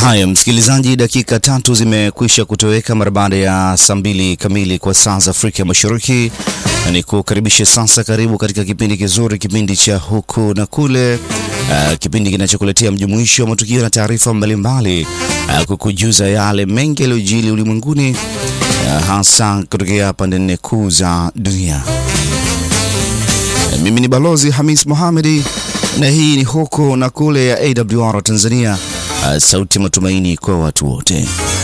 Haya, msikilizaji, dakika tatu zimekwisha kutoweka mara baada ya saa mbili kamili kwa saa za Afrika Mashariki. Ni kukaribisha sasa, karibu katika kipindi kizuri, kipindi cha huku na kule, uh, kipindi kinachokuletea mjumuisho wa matukio na taarifa mbalimbali, uh, kukujuza yale mengi yaliyojili ulimwenguni, uh, hasa kutokea pande nne kuu za dunia. Uh, mimi ni Balozi Hamis Mohamedi na hii ni huku na kule ya AWR Tanzania, uh, sauti ya matumaini kwa watu wote.